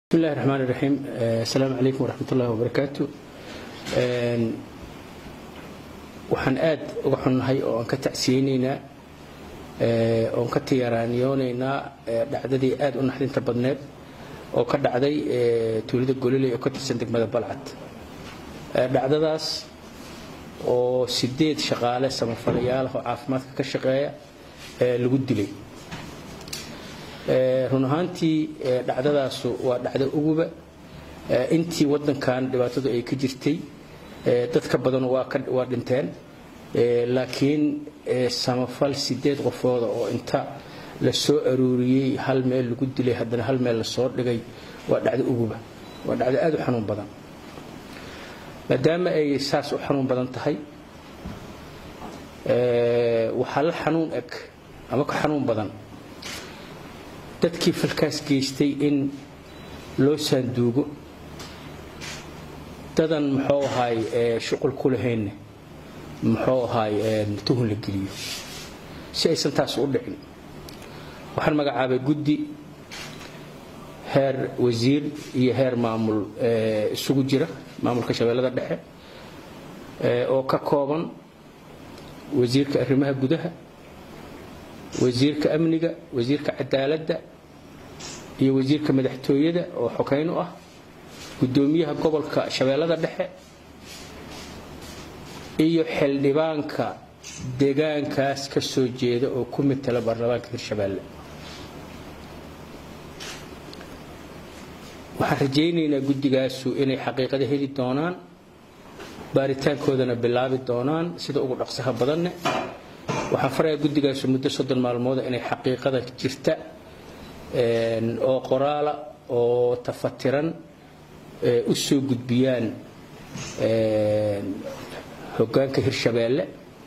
بسم الله الرحمن الرحيم السلام عليكم ورحمة الله وبركاته waxaan aad uga xunnahay oo aan ka tacsiyeynaynaa oon ka tiyaaraaniyoonaynaa dhacdadii aad u naxdinta badneed oo ka dhacday tuulada gololey oo ka tirsan degmada balcad dhacdadaas oo sideed shaqaale samafalayaal oo caafimaadka ka shaqeeya lagu dilay run ahaantii dhacdadaasu waa dhacdo uguba intii wadankan dhibaatadu ay ka jirtay dad ka badan waa dhinteen laakiin samafal sideed qofooda oo inta la soo aruuriyey hal meel lagu dilay haddana hal meel lasoo dhigay waa dhacdo uguba waa dhacdo aad u xanuun badan maadaama ay saas u xanuun badan tahay waxaa la xanuun eg ama ka xanuun badan dadkii falkaas geystay in loo saanduugo dadan muxuu ahaay shuqul ku lahaynne muxuu ahaay tuhun la geliyo si aysan taas u dhicin waxaan magacaabay guddi heer wasiir iyo heer maamul isugu jira maamulka shabeellada dhexe oo ka kooban wasiirka arrimaha gudaha wasiirka amniga wasiirka cadaaladda iyo wasiirka madaxtooyada oo xokayn u ah gudoomiyaha gobolka shabeellada dhexe iyo xildhibaanka deegaankaas ka soo jeeda oo ku mitala baarlamaanka hirshabeelle waxaan rajaynaynaa guddigaasu inay xaqiiqada heli doonaan baaritaankoodana bilaabi doonaan sida ugu dhaqsaha badanne waxaan farayaa guddigaasu muddo soddon maalmooda inay xaqiiqada jirta oo qoraala oo tafatiran u soo gudbiyaan hoggaanka hirshabeelle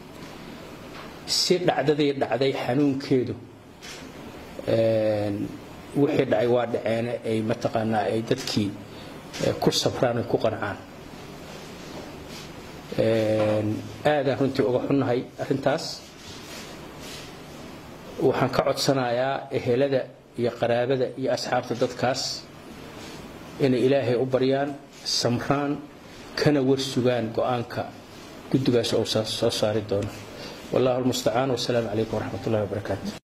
si dhacdadii dhacday xanuunkeedu wixii dhacay waa dhaceene ay mataqaanaa ay dadkii ku sabraan ay ku qancaan aadaan runtii uga xunnahay arrintaas waxaan ka codsanayaa ehelada iyo qaraabada iyo asxaabta dadkaas inay ilaahay u baryaan samraan kana warsugaan go-aanka guddigaas ou soo saari doono wallahu almustacaan wasalaamu calaykum waraxmat ullahi wabarakaatu